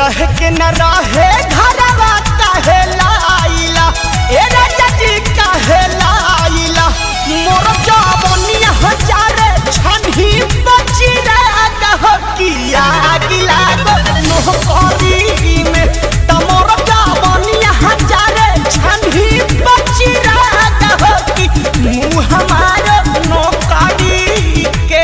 रह के न रहे घरवा काहे लाइला ए राजा जी काहे लाइला मोर जवनिया हजारे छनही बची रह किया गिला गो मोह करी में त मोर जवनिया हजारे छनही बची रह कि मुँह हमार नौकरी के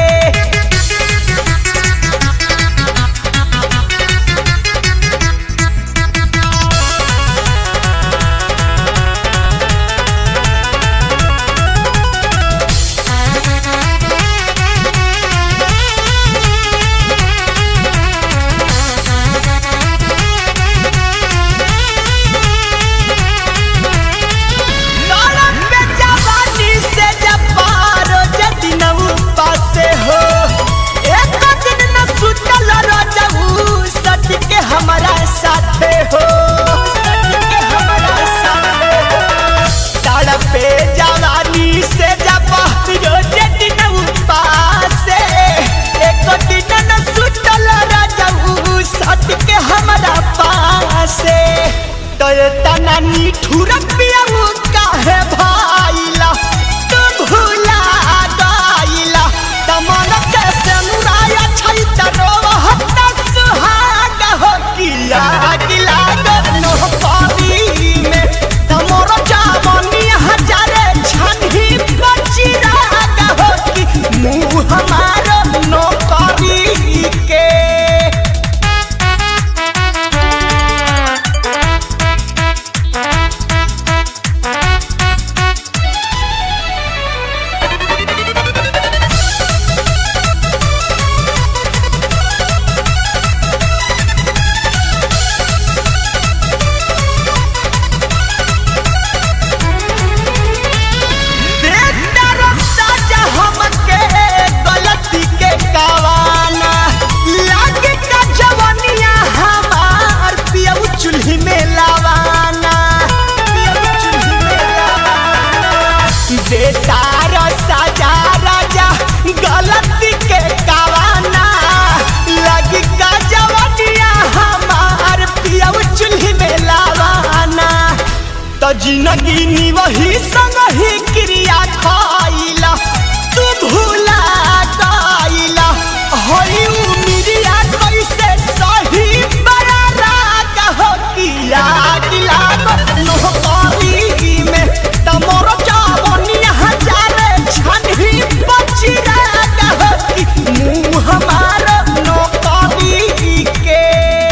गरम पे जवानी से जब पारो जदि न उपासे हो एक दिन न सुतल रजऊ सच के हमारा साथे हो सच के हमारा साथे हो गरम पे जवानी से जब पारो जदि न उपासे एक दिन न सुतल रजऊ सच के हमारा पासे तो ये तना निठुर पियऊ काहे भाइला तू भूला गइला तमन के सनुराया छै तरो हत्ता सुहाग हो किया गिला गनो पारी में तमोर जावनी हजारे छनही बची राग हो कि मुँह हमार नौकरी के देखतर साजा हमके गलती के कावाना लागे का जवनिया हमार पियऊ चूल्ही में लावाना पियऊ चूल्ही में लावाना बेतार साजा राजा गलती के कावाना लागे का जवनिया हमार पियऊ चूल्ही में लावाना त जिंदगी नी वही संग ही क्रिया खाइला तू भूला गइला होई उमिरिया कैसे सही बड़ा राग हो किया दिला नो करी में तमोर चावनी हजारे छनही बची राग हो कि मुँह हमार नौकरी के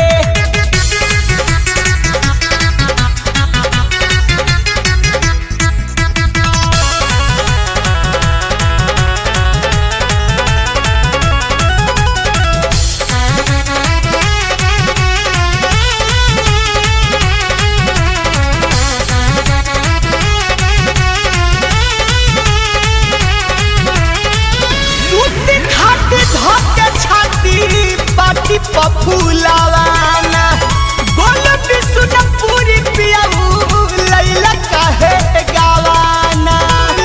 सूती खाटी धके छाती पाटी पफुलावाना गोल बिसुन पूरी पियाऊ लैला काहे गावाना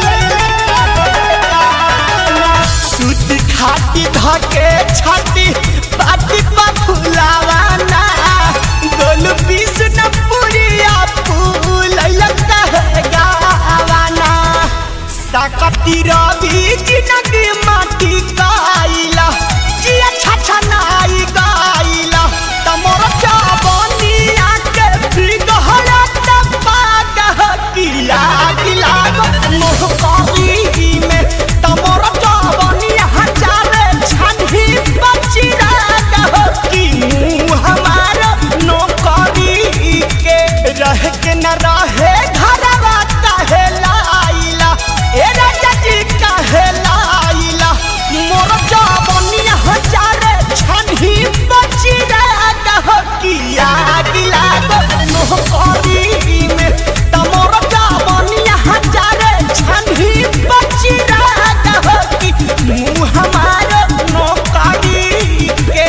सूती खाटी धके छाती पाटी पफुलावाना गोल बिसुन पूरी आपू लैला काहे गावाना साकती रवि जिनगी माटी गाइला जिया छाछा नाई गाइला तमोर चावनी आके बिगहरा तबाग किला किला मोह करी में तमोर चावनी हजारे छनही बची राग कि मुँह हमार नौकरी के रह के न रहे घरवा काहे लाइला ए राजा जी काहे लाइला मोर जवनी हजारे छनही बची राग किया गिला गो मोह करी में तमोर जवनी हजारे छनही बची राग कि मुँह हमार नौकरी के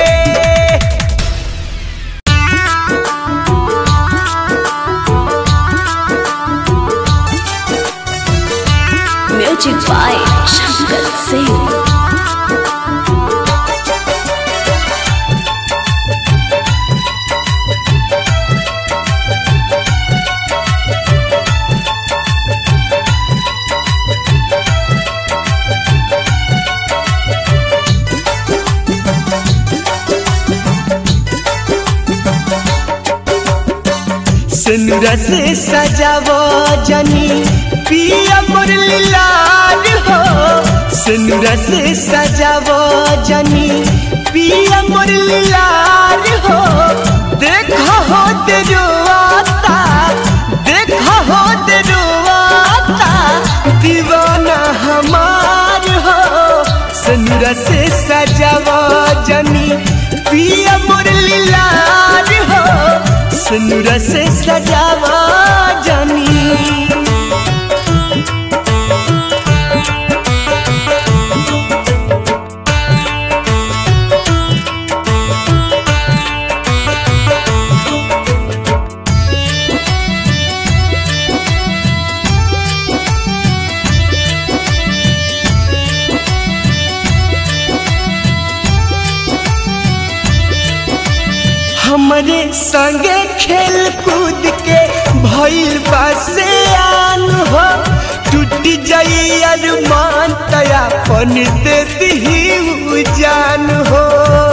Music by Shankar Singh. सिनुरा से सजावो जनी पिया मुरली लाल हो सिनुरा से सजावो जनी पिया मुरली लाल हो देखो हो तेरुआता देखो हो तेरुआता दीवाना हमार हो सिनुरा से सजावो जनी पिया मुरली लाल हो सिनुरा से सजावा जानी हमरे संगे खेल कूद के भइल बासे आन हो टूट जाई अरमान तया पन दे दी जान हो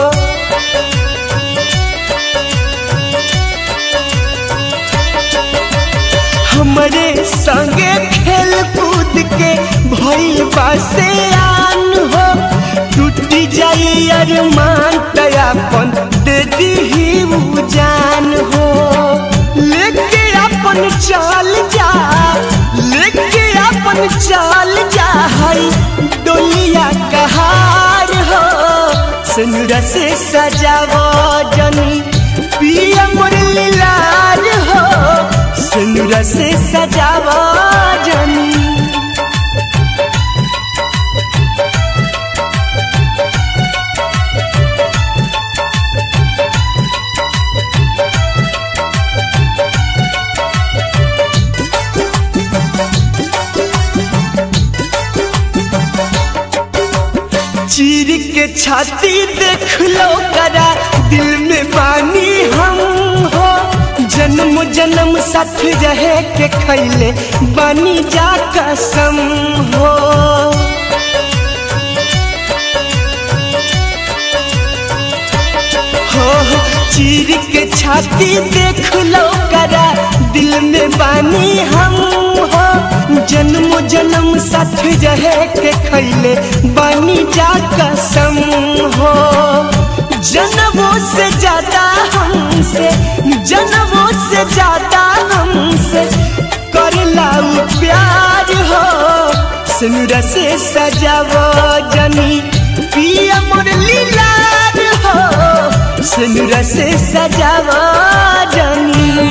हमरे संगे खेल कूद के भइल बासे आन हो टूट जाई अरमान तयापन दे दी जान हो लेके अपन चाल जा लेके अपन चाल जा हई डोलिया कहार हो सिनुरा से सजावो जनी पिया मुरली लाल हो सिनुरा से सजावो जनी चीर के छाती देख लो करा दिल में बानी हम हो जन्म जन्म साथ रहे के खैले बानी जा कसम हो हो हो, चीर के छाती देख लो करा दिल में बानी हम हो जन्म जन्म साथ रहे के खैले बानी जा कसम हो जन्मों से ज्यादा हमसे जन्मों से ज्यादा हमसे कर लाऊ प्यार हो सिनुरा से सजावो जनी पिया मुरली लाल हो सिनुरा से सजावो जनी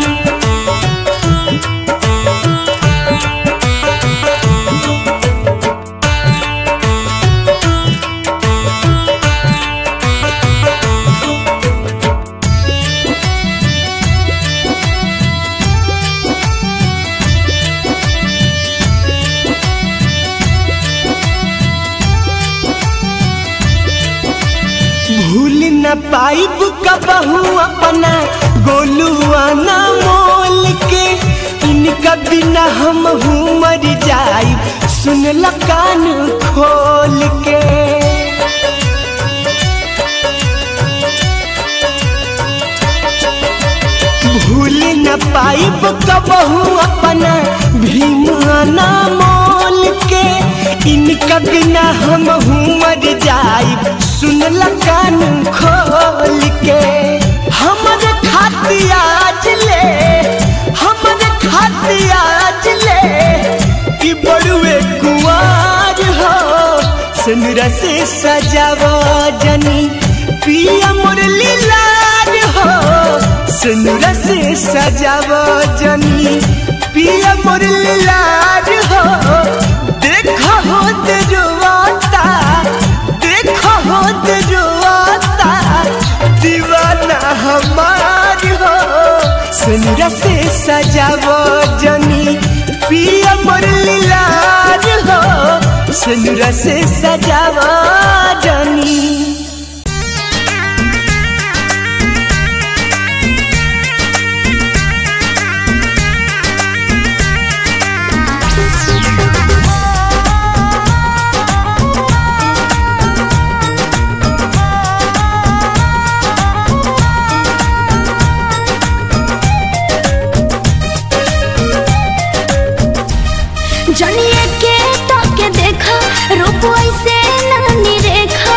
भूल न पाइब कबहू अपना गोलुआ ना मोल के इनका बिना हम हूँ मर जाइब सुन ल कान खोल के भूल न पाइब कबहू अपना भीमाना मोल के इनका बिना हम हूँ मर जाइब सुन ल कान खोल के हमर खातिया आज ले हमर खातिया आज ले कि बड़ुए कुआर हो सिनुरा से सजावो जनी पिया मुरली लाल हो सिनुरा से सजावो जनी पिया मुरली लाल हो देखो हो दरुआता देखो हो दरुआता दीवाना हमार हो सिनुरा से सजावो जनी पिया मुरली लाल हो सिनुरा से सजावो जनी जनिए के तो के देखा रूप ऐसे नानी रेखा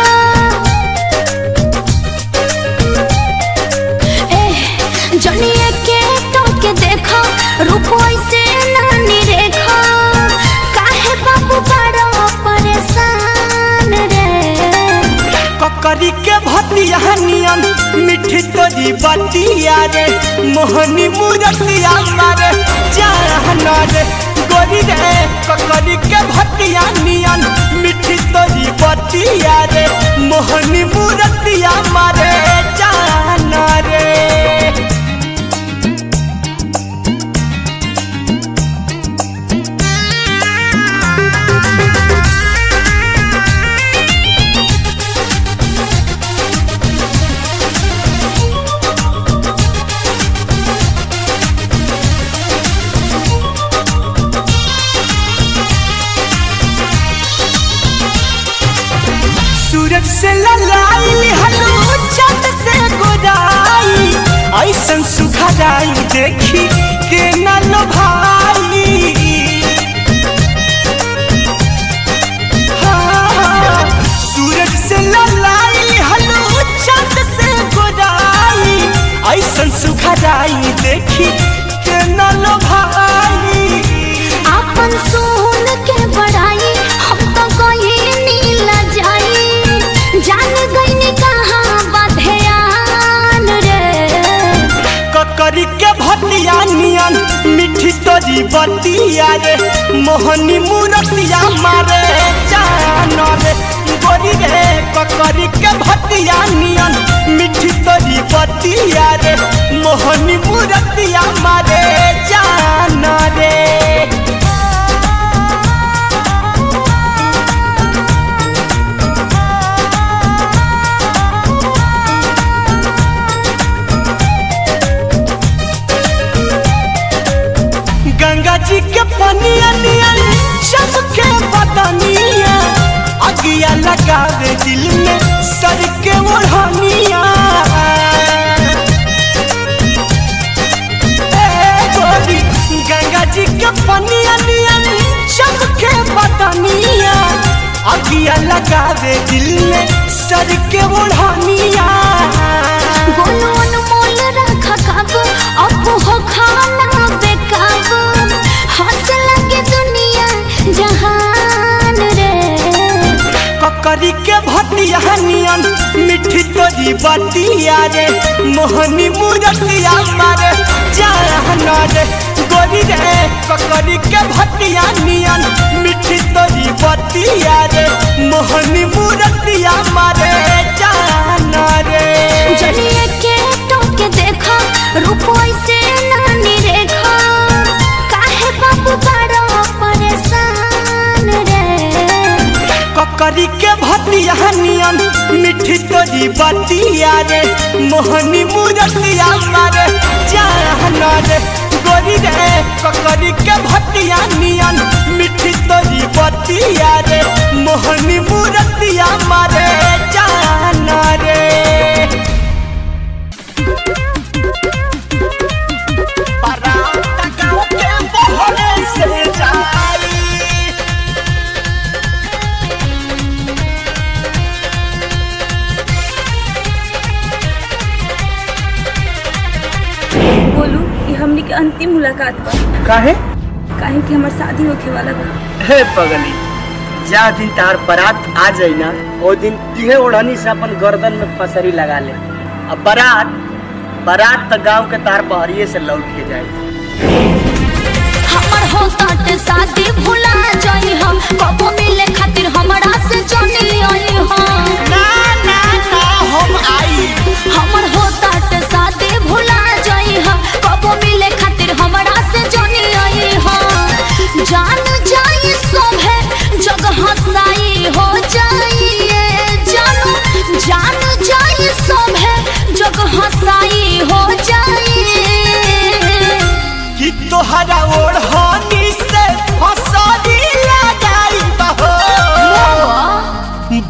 ए जनिए के तो के देखा रूप ऐसे नानी रेखा काहे बाबू बड़ा परेशान रे ककरी के भतिया नियन मिठी तोरी बतिया रे मोहनी मूरतिया मारे जान रे गोरी रे ककरी के भतिया नियन मिठी तोरी बतिया रे मोहनी मूरतिया मारे जान रे सूरज से ललाई हलो चंद से गोदाई ऐसन सुखदाई देखी के न लो भाई हाँ, सूरज से ललाई हलो चंद से गोदाई ऐसन सुखदाई देखी के न लो भाई आपन सुन के बड़ाई हम तो गई नीला जाई जान गई कहाँ बधयान रे ककरी के भतिया नियन मिठी तोरी बतिया रे मोहनी मूरतिया मारे जान रे गोरी रे ककरी के भतिया नियन मिठी तोरी बतिया रे मोहनी मूरतिया मारे जान रे गंगा जी के पनिया नियन चमके बदनिया अगिया लगावे दिल में सर के ओढ़निया ए गोरी, गंगा जी के पनिया नियन चमके बदनिया अगिया लगावे दिल में सर के ओढ़निया गोलू अनमोल रख काबू अब हो खाना बेकाबू हंस लगे दुनिया जहान रे ककरी के भतिया नियन मिठी तोरी बतिया रे मोहनी मूरतिया मारे जान रे गोरी रे ककरी के भतिया नियन मिठी तोरी बतिया रे मोहनी मूरतिया मारे जान रे जलिए के टोके देखा रूप ऐसे नानी रेखा काहे बाबू बड़ा परेशान रे ककरी के भतिया नियन मिठी तोरी बतिया रे मोहनी मूरतिया मारे जान रे गोरी रे ककरी के भतिया नियन मिठी तोरी बतिया रे मोहनी मूरतिया मारे जान रे बारात गाँव के बहरे से जाई बोलू ये हमनी के अंतिम मुलाकात बा काहे काहे कि हमार शादी होखे वाला बा हे पगली जा दिन तार बारात आ जाई ना ओ दिन तिहे ओढ़नी से अपन गर्दन में फसरी लगा ले अब बारात बारात तो गांव के तार पहरिए से लौट के जाए हमर हो ताटे शादी भुला जाई हम कबो मिले खातिर हमरा से जानी आई हम ना ना ना हम आई हमर हो ताटे शादी भुला जाई हम कबो मिले खातिर हमरा से जानी आई हम जान जाई सोभे जगह साई हो जाइए जानू जान जाई सोभे जगह साई हो जाइए कि तोहरा ओढ़नी से फसरी लगाई बहो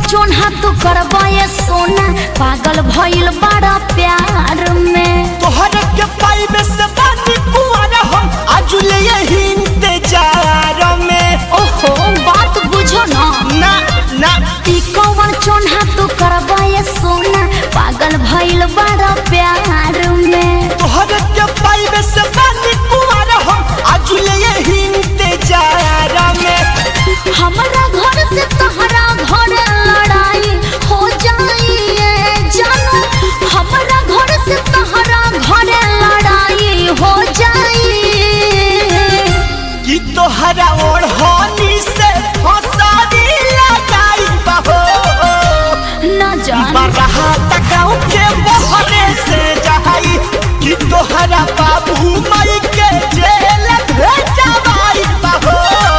चोन्हा तू करबे सोना पागल भइल बड़ा प्यार में तोहर के पाइबे से बानी कुआरा हम आजुले यही इंतजार में ओहो बात बुझो ना ना ना ई कौन चोन्हा तू करबे सोना पागल भइल बड़ा प्यार में तोहर के पाइबे से बानी कुआरा हम आजुले यही इंतजार में हमारा घर से तहरा घर लड़ाई हो जाइए जानू हमारा घर से तहरा घर लड़ाई हो जाइए कि तोहरा ओढ़नी से फसारी लगाई बहो न जान बरहा तकाऊ के बहरे से जहाई कि तोहरा बाबू माई के जेल भेजवाई बहो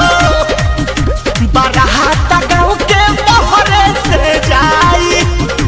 बरहा तकाऊ के बहरे से जाई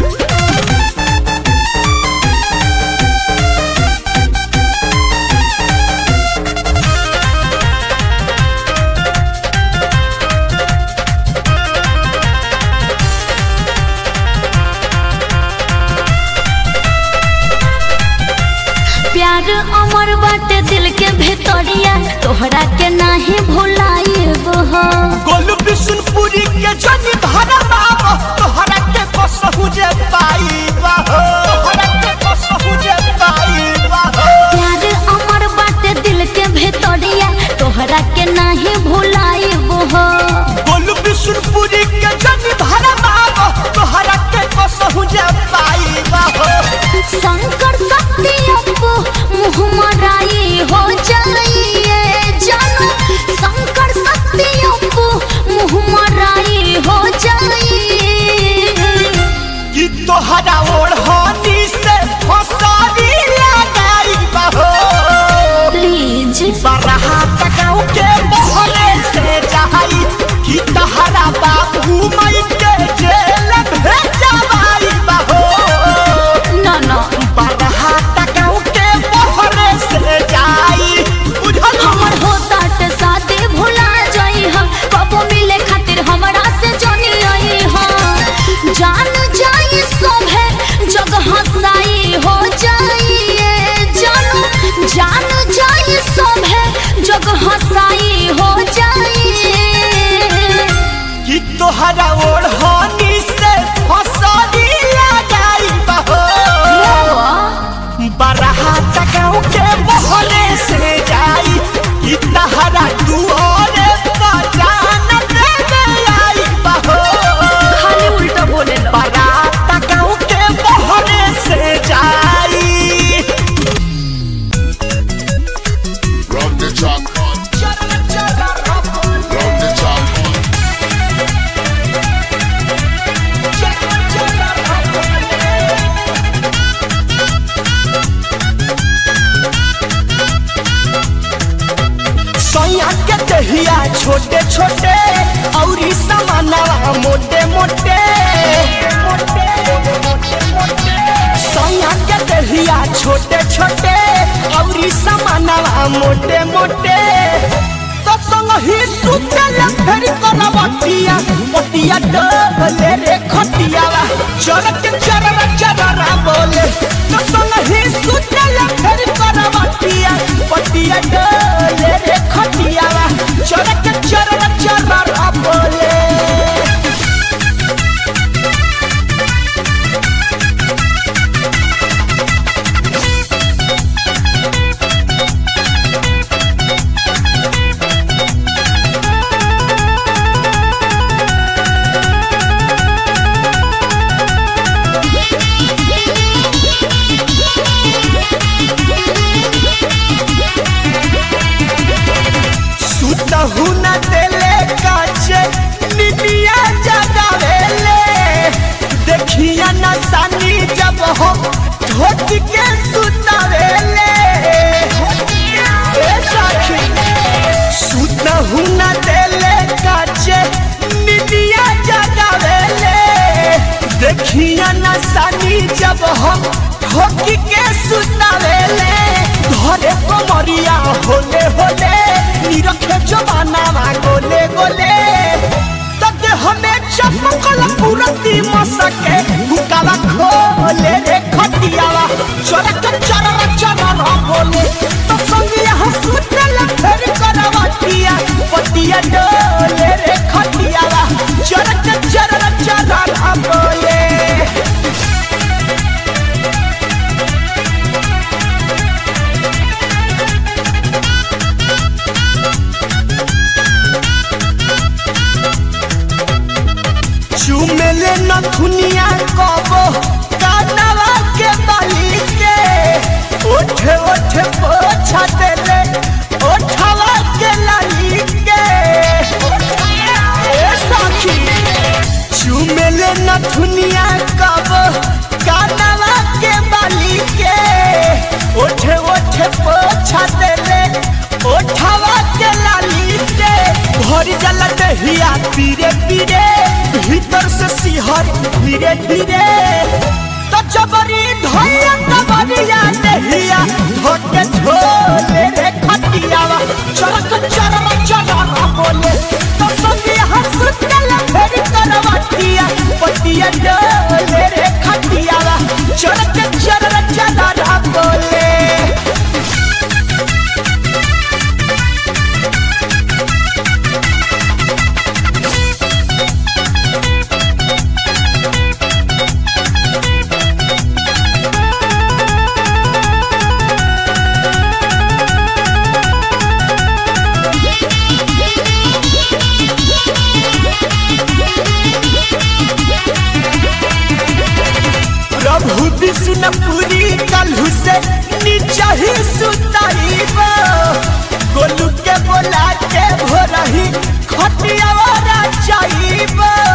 प्यार अमर बाटे दिल के भीतरिया तोहरा के नाही भुलाइब हो गोलू बिशुनपुरी के जनी भरा बाबा तोहरा के कसहु जे पाई बहो तोहरा के कसहु जे पाई बहो प्यार अमर बाटे दिल के भीतरिया तोहरा के नाही भुलाइब हो गोलू बिशुनपुरी के जनी भरा बाबा तोहरा के कसहु जे पाई बहो शंकर शक्ति अपो मुँह मराई हो जाइए जानू शंकर शक्ति अपो मुँह मराई हो जाइए कि तोहरा ओढ़नी से फसारी लगाई बहो प्लीज बरहा तकाऊ के बहरे से जाई कि तोहरा बाबू माई के जेल भेजवाई बहो ना ना बरहा तकाऊ के बहरे से जाई बुझल हमर होता ते साथे भुला जाई हम कबो मिले खातिर हमरा से जानी आई हम जान जाई सोभे जगह साई हो जाइए जानू जान जाई सोभे जगह साई हो जाइए कि तोहरा ओढ़नी से फसारी लगाई बहो बरहा तकाऊ के बहरे से जाई कि तहरा दुआरे पहचान देवे आई बहो खाली उल्टा बोले लो बरहा तकाऊ के बहरे से जाई Run the track, run the track. सैया के दहिया छोटे छोटे औरी समानवा मोटे मोटे सैया के दहिया छोटे छोटे औरी समानवा मोटे मोटे तो संग ही सुतल फेर करवटिया पटिया डबले रे खटियावा चरक चररा चररा बोले तो संग ही सुतल फेर करवटिया पटिया डबले रे खटियावा चरक चररा चररा बोले खोले रे खटियावा चरक चरर चरर बोले तो संगिया सुतल फेर करवटिया पटिया डोले रे खटियावा चरक चरर चरर बोले चुमेले न दुनिया कबो कानवा के बाली के उठे उठे पोछा देले उठवा के लाली के ए साखी चुमेले न दुनिया कबो कानवा के बाली के उठे उठे पोछा देले उठवा के लाली के भर जला दहिया पीरे पीरे भीतर से सिहर धीरे धीरे तो जबरी धोया तबरिया दहिया धोके झोले रे खटियावा चरक चरम चरम बोले तो संगे हंसतल फेर करवटिया पटिया डोले रे खटियावा चरक चरम चरम बोले प्रभु विष्णुपुरी कलहु से नीचा ही सुताइब गोलू के बोला के भोरही खटिया जाइब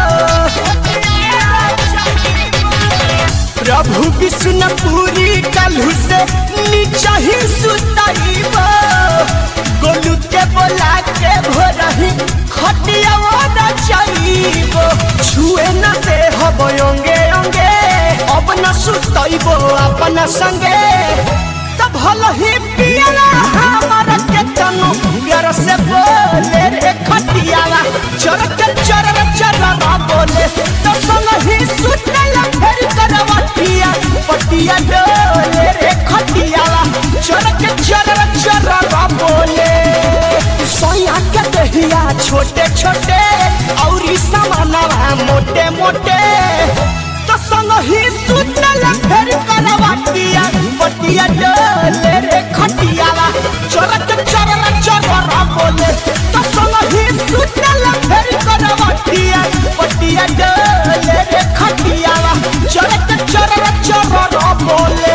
प्रभु विष्णुपुरी कलहु से नीचा ही सुताइब गोलू के बोला के भोरही खटिया जाइब छुए न दे हब अंगे अंगे अब न सुतइबो अपन संगे तब भल ही पियाला हमर के तनु प्यार से बोले रे खटियाला चरक चरर चरर बोले तो संग ही सुतला फेर करवटिया पटिया डोले रे खटियाला चरक चरर चरर बोले सोया के दहिया छोटे छोटे औरी समानवा मोटे मोटे तो संग ही सुतल फेर करवटिया पटिया डोले रे खटियाला चरक चरर चरर बोले तो संग ही सुतल फेर करवटिया पटिया डोले रे खटियाला चरक चरर चरर बोले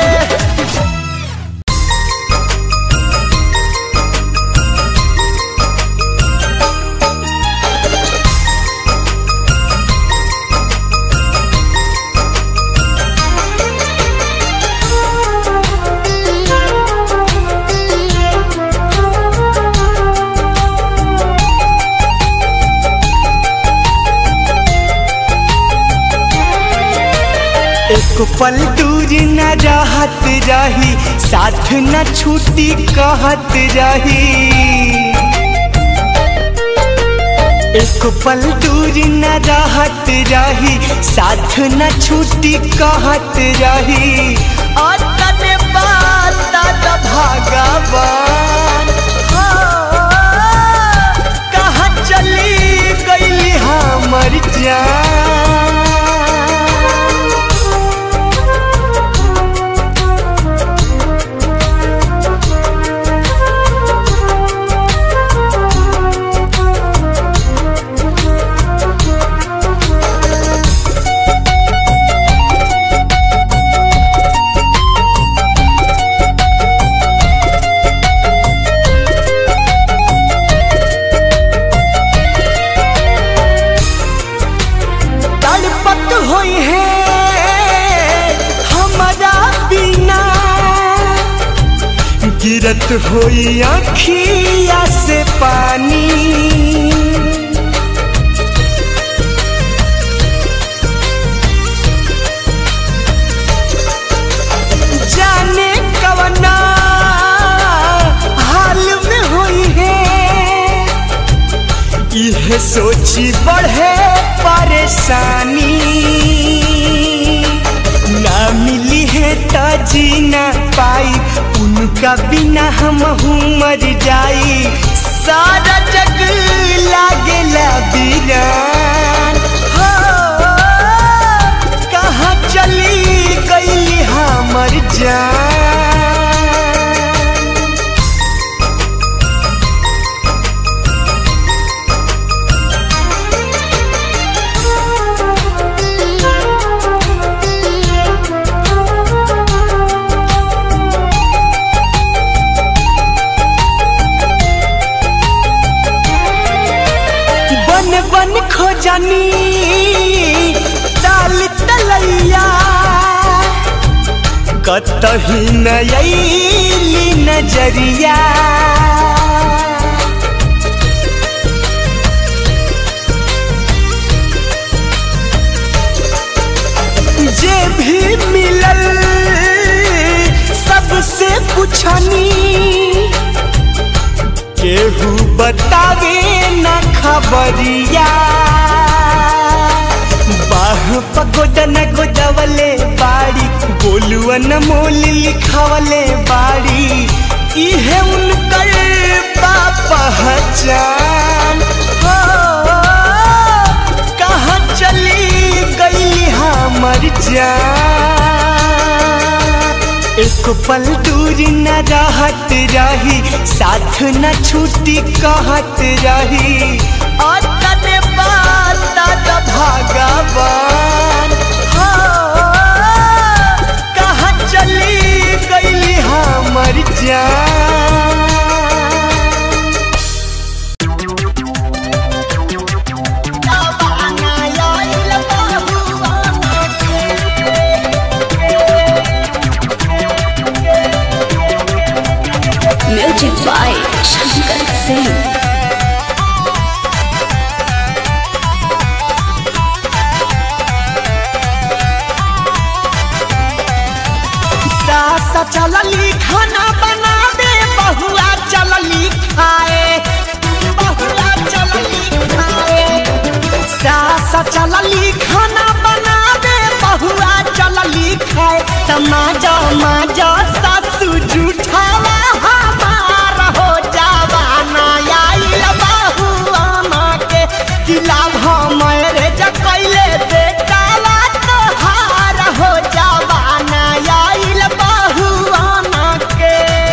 एक पल दूर न रहत रही साथ न छूटी कहत रही एक पल दूर न रहत रही साथ न छूटी कहत रही अतने बात भगवान हाँ, कहाँ चली गई हमर जान तड़पत होई है हमारा बिना गिरत होई अखिया से पानी जाने कवना हाल में होई है यह सोची बढ़े परेशानी उनका बिना हम मर जाई सारा जग लागेला बीरान हो कहाँ चली गई हमर जान बन बन खोजनी ताल तलैया कतही नयली नजरिया जे भी मिलल सबसे पूछनी केहू बतावे न खबरिया बाह पगोदन गोदवले बाड़ी बोलुआ न मोल लिखवले बाड़ी इहे उनकर बा पहचान हो कहाँ चली गई हमर जान एक पल दूर न रहत रही साथ न छूटी कहत रही अतने बात भगवान हो कहाँ चली गई हमर जान म्यूजिक बाय शंकर सिंह सासा चलली खाना बनावे बहुआ चलली खाए बहुआ चलली खाए सासा चलली खाना बनावे बहुआ चलली खाए तमाजा माजा सासू जूठावा हमार हो जावाना आइल बहुआ माँ के किला भमरे जकैले बेटावा तोहार हो जावाना आइल बहुआ माँ के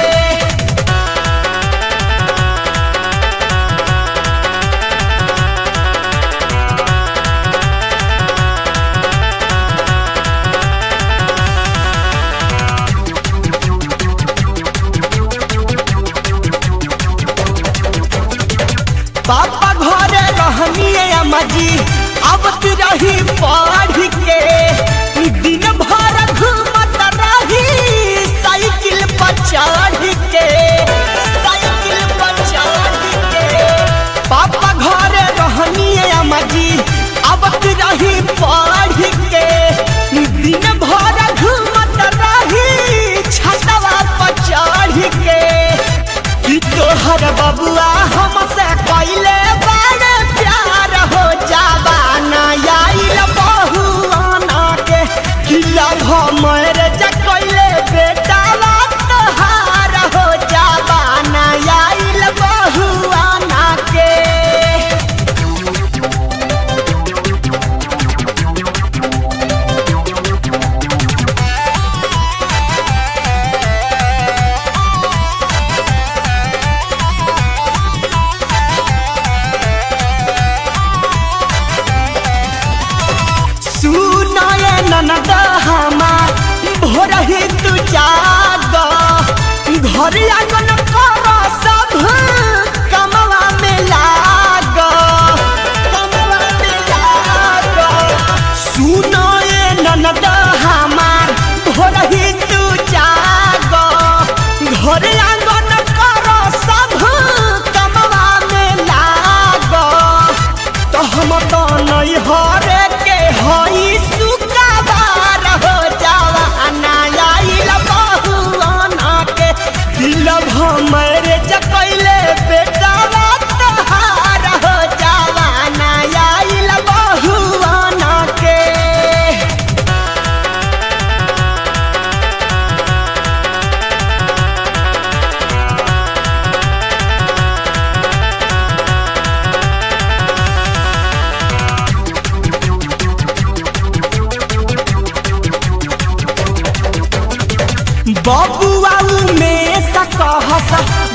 पापा घरे रहनिए अम्मा जी अब तू रही पढ़ के दिन भर घूमत रही साइकिल पर चढ़ के साइकिल पर चढ़ के पापा घरे रहनिए अम्मा जी अब तू रही पढ़ के दिन भर घूमत रही छतवा पर चढ़ के कि तोहर बबुआ हमसे पहले बड़ प्यार हो जावाना आइल बहुआना के किला हमर जकैले बेटावा तोहार हो जावाना आइल बहुआना के सुनाए ननद हमार भोर ही तू जाग घर आंगन कर सब कमवा में लाग कमवा में लाग सुनाए ननद हमार भोर ही तू जाग घर आंगन कर सब कमवा में लाग तो हम तो नहीं हरे के हई सुकाबार हो जावा अनायाइल बहुआना के दिल हमरे जकैले बेटावा तोहार हो जावा अनायाइल बहुआना के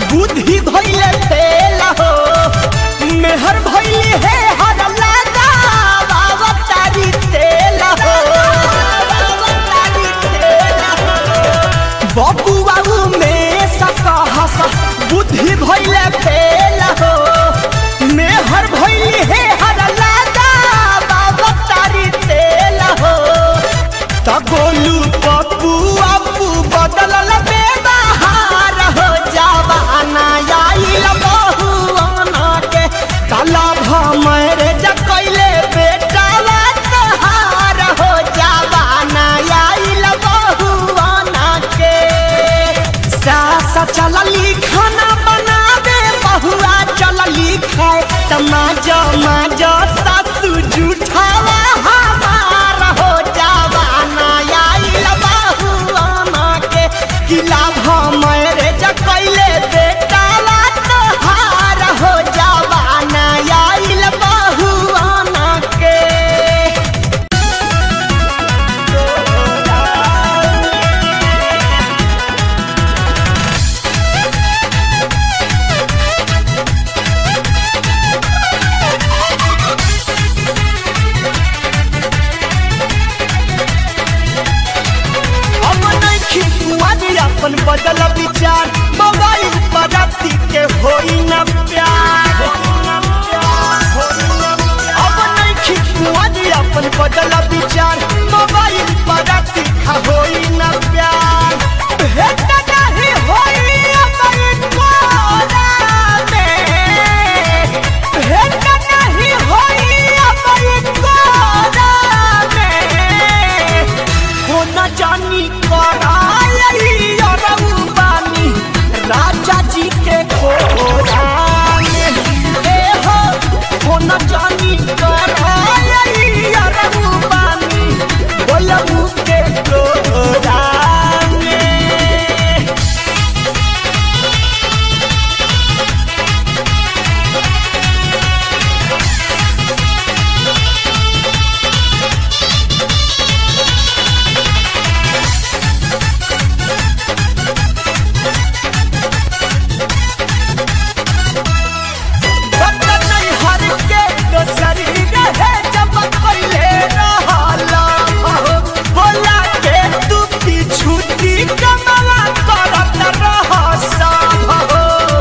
बुद्धि भइले फेल हो मेहर भइली है हर लगा बाबा तारी तेल हो बाबा तारी तेल हो बाबू बाबू में सकहस बुद्धि भइले फेल हो मेहर भइली है हर लगा बाबा तारी तेल हो त गोलू पप्पू अपू बदलल बेबहार हो जवाना आइल बहुआना के काला भमर जकैले बेटावा तहार हो जवाना आइल बहुआना के सासा चलली खाना बनावे बहुआ चलली खाए तमाजा माजा सासू जूठावा हमार हो जवाना आइल बहुआना के किला भमर जकैले बेटावा तहार हो जवाना आइल बहुआना के अब नइखी कुआरी अपन बदल विचार मोबाइल पर राती के होई न प्यार अब नइखी कुआरी अपन बदल विचार मोबाइल पर राती का होई न प्यार भेट नहीं होई अपन कोरा में भेट नहीं होई अपन कोरा में हो न जानी कराई अरऊ बानी राजा जी के कोरान ए हो हो न जानी कराई अरऊ बानी बोलबू के कोरान बर्तन नहीं हर के दोसरी रहे जब पहले रहला हो बोला के तू पीछू दी कमला करत रह सब हो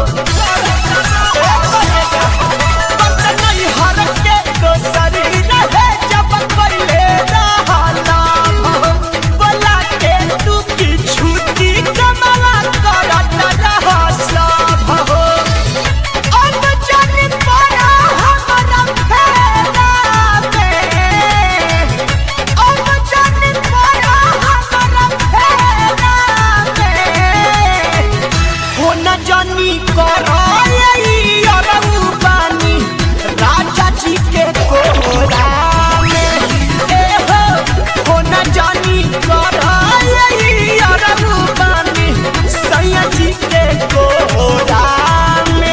बर्तन नहीं हर के दोसरी रहे जब पहले रहला हो बोला के तू पीछू दी कमला करत रह सब हो अब जानी पाया हमारा फेरा में अब जानी पाया हमारा फेरा में हो न जानी कराई अरऊ बानी राजा जी के कोरा में ए हो हो न जानी कराई अरऊ बानी सैया जी के कोरा में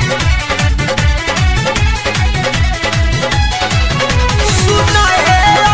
सुनाए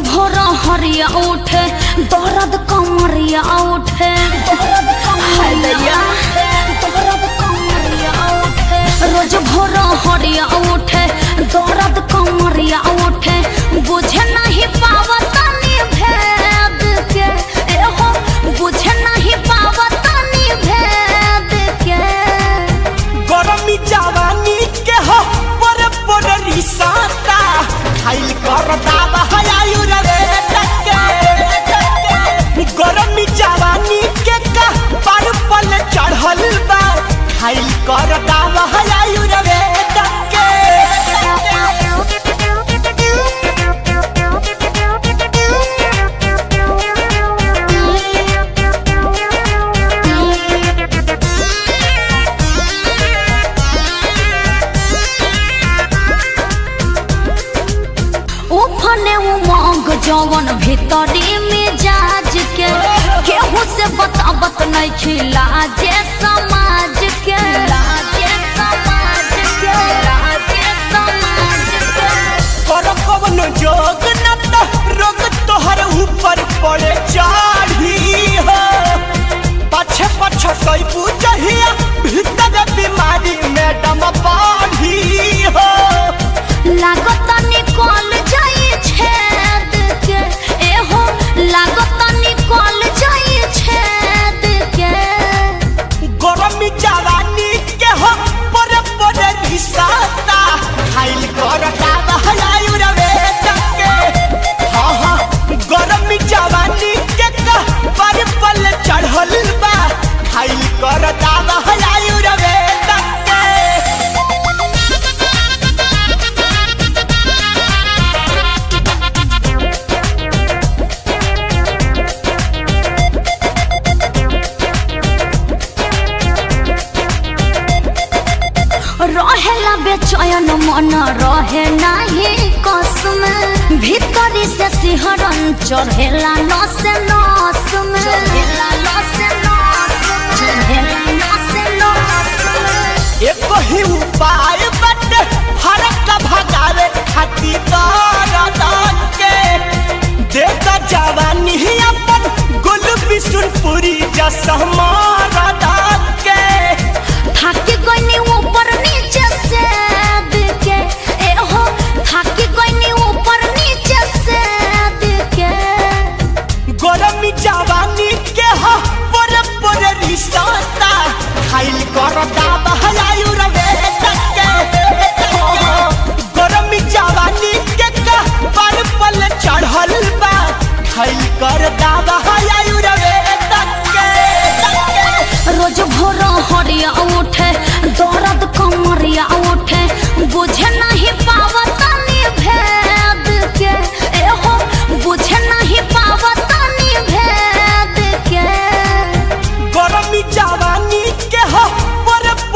भोर हरिया उठे दर्द कमरिया उठे हाय दैया दर्द कमरिया उठे रोज भोर हरिया उठे दर्द कमरिया उठे बुझे नहीं पावतानी भेद के एहो बुझे नहीं पावतानी भेद के गरमी जवानी के हो पर पर रिसाता खाइल कर दावा है आयुर्वेद के गरमी जवानी के का पर पल चढ़ल बा खाइल कर दावा है आयुर्वेद के उफने उमंग जवन भीतरी में जाज के केहू से बतावत नहीं खिला जे समाज के लाजे समाज के लाजे समाज के कर कवन जोग न तो रोग तोहर ऊपर पड़े चाढ़ी हो पछे पछे कोई पूजहिया भीतर बीमारी मैडम बाढ़ी हो लागत निकल जाई छेद के एहो लागत निकल जाई छेद के गरमी जवानी के हो पर पर रिसाता खाइल कर दावा है आयुर्वेद के हाँ हाँ गरमी जवानी के का पर पल चढ़ल बा खाइल कर दावा है आयुर्वेद के रहेला बेचैन मन रहे नाही कसम भीतरी से सिहरन चढ़ेला नस नस में चढ़ेला नस नस चढ़ेला नस नस एक ही उपाय बट फरक भगावे खातिर दर्द के देता जवानी ही अपन गुल बिशुनपुरी जसमारा के थाकी गइनी ऊपर नीचे से के एहो थाकी गइनी ऊपर नीचे से के गरमी जवानी के हो पर पर रिसाता खाइल कर दावा है आयुर्वेद के गरमी जवानी के का पर पल चढ़ल बा खाइल कर दावा है आयुर्वेद के रोज भोर हरिया उठे दर्द कमरिया उठे बुझे नहीं पावतानी भेद के एहो बुझे नहीं पावतानी भेद के गरमी जवानी के हो पर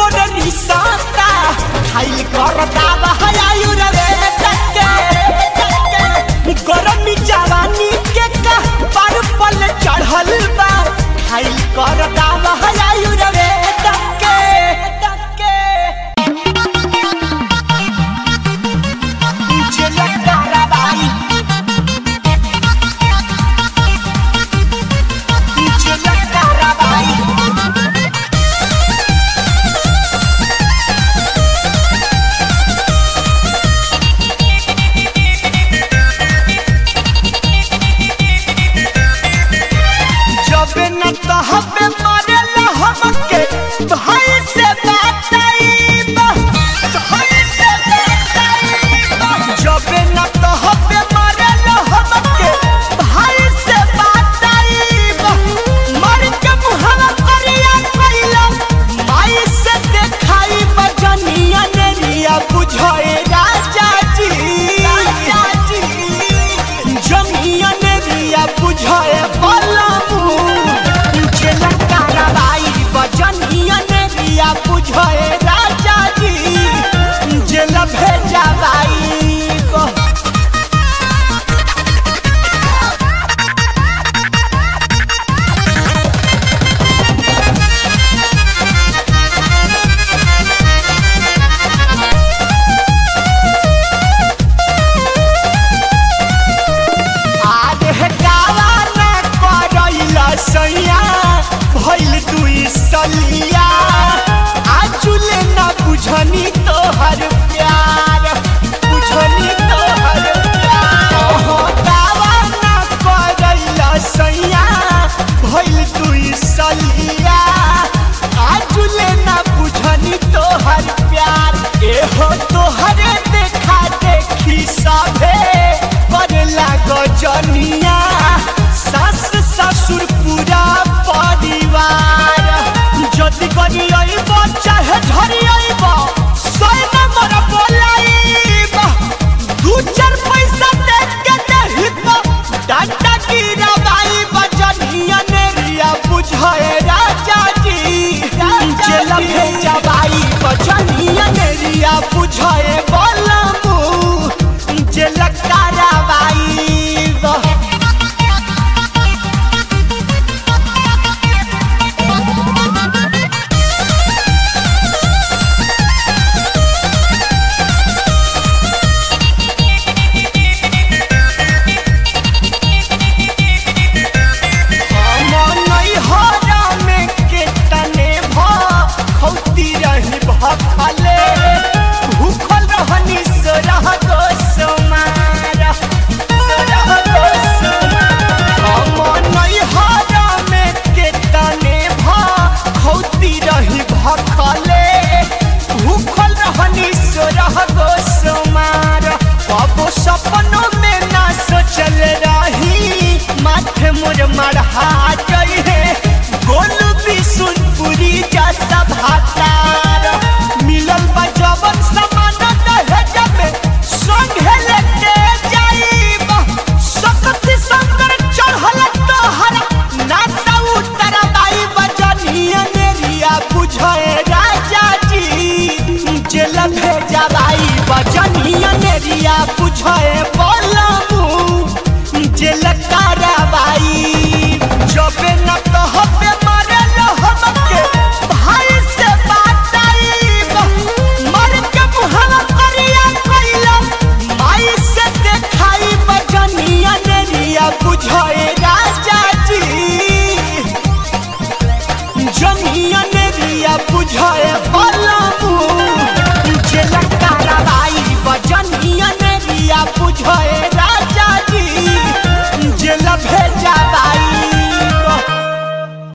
ललका